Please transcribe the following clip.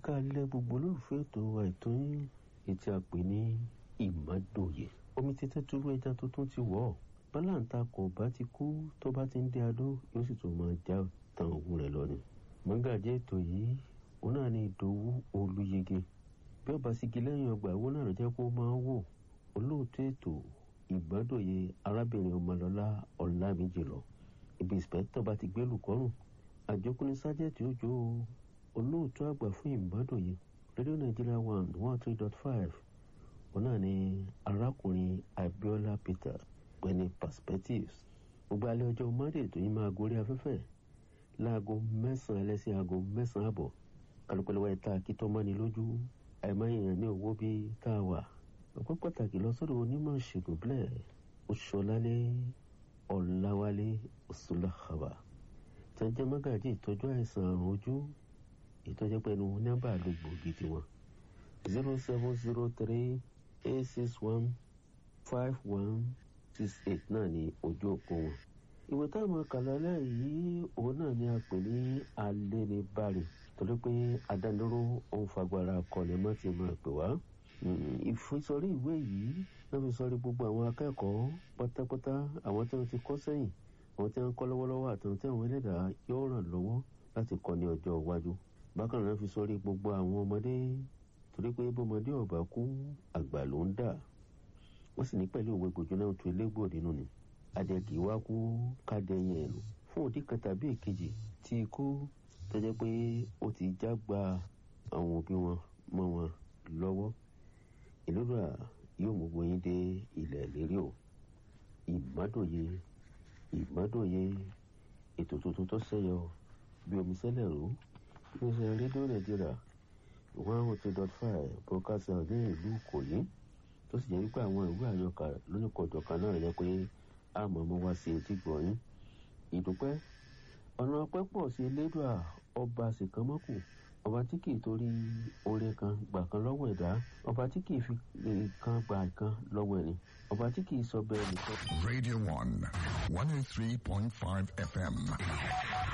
kalẹ̀ gbogbo olólùfẹ́ ètò àìtó yín ètí a pè ní ìmọ̀dòye omi títẹ́ túrú ẹja tuntun ti wọ̀ ọ́ bálàǹta kò bá ti kú tó bá ti ń dé adó yóò sì tún máa já tan òun rẹ̀ lọ ni. mọ́gàjẹ́ ètò yìí òun náà ní ìdòwú olúyege bí ọba sígi lẹ́yìn ọgbà ìwọ náà ló jẹ́ kó máa ń wò olóòtú ètò ìgbàdòye arábìnrin ọmọlọ́lá ọ̀làmíjì lọ ibi ìspẹ́tọ̀ bá ti gbé lùkọ́rùn àjọkùnrin sájẹ́tì òjò olóòtú àgbà fún ìgbàdòye rédíò nàìjíríà one one three dot five òun náà ní arákùnrin abiola peter pẹ̀lú perspectives gbogbo alẹ́ ọjọ́ monday tó yín máa gorí afẹ́fẹ́ láago mẹ́sàn-án ẹlẹ́sìn aago mẹ́sàn-án àbọ̀ kálukọ́lẹ́wà ẹ̀ta kítọ́ mọ́ni lójú àìmáyèèyàn ní owó bíi tá a wà ọ̀pọ̀ pàtàkì lọ́sọ̀rọ̀ onímọ̀ ìṣègùn bílẹ̀ oṣọlálé ọ̀làwálé ọ̀ṣùlàkàbà tẹ́jẹ́ mọ́gàjì ìtọ́jú àìsàn àrùn ojú ìtọ́jú pẹ̀lú nọ́mbà àlògbòógì tiwọn zero seven zero three eight six one five one six eight náà ní ojú òpó wọn. ìwé táwọn kàlálẹ̀ yìí òun náà ni a pè ní alẹ́nibárì torí pé adániró òun fagbára kọlẹ̀ mọ́ ti máa pè wá. ìfisọrí ìwé yìí náà fi sọrí gbogbo àwọn akẹ́kọ̀ọ́ pátápátá àwọn tí wọ́n ti kọ́ sẹ́yìn àwọn tí wọ́n kọ́ lọ́wọ́lọ́wọ́ àti àwọn tí àwọn ẹlẹ́dàá yóò ràn lọ́wọ́ láti kọ́ ní ọjọ́ iwájú. bákan náà fi sọrí gbogbo àwọn ọmọdé torí pé bọ́mọdé ọ̀bà kú àgbà ló ń dà wọ́n sì ní pẹ̀lú òwe gbòjó náà tu elégbò nínú ni adẹ́gì wá kú kádẹ́yìn ẹ̀nu fún òdì kan tàbí èkejì tí ikú tó jẹ́ pé ó ti já gba àwọn òbí wọn mọ́ wọn lọ́wọ́ ìlúra yóò mú gbóyin dé ilẹ̀ lérí o ìmọ́dòye ìmọ́dòye ètò tuntun tó ṣẹyọ bí omi sẹ́lẹ̀ rú iléeṣẹ́ rédíò nàìjíríà one oh two dot five broadcast ní ìlú ìkòyí tó sì jẹ́ wípé àwọn ìwé àyọkà lónìkọ̀ọ̀jọ̀kan náà yẹ pé àmọ́ mo wá sí etí gbọ̀nyìn ìdúpẹ́ ọ̀nà ọpẹ́ pọ̀ sí elédùà ọba sìkánmọ́kù ọba tí kì í torí oore kan gbà kan lọ́wọ́ ẹ̀dá ọba tí kì í fi kan gbà kan lọ́wọ́ ẹni ọba tí kì í sọ bẹ́ẹ̀ nìkan. Radio 1, 103.5 FM.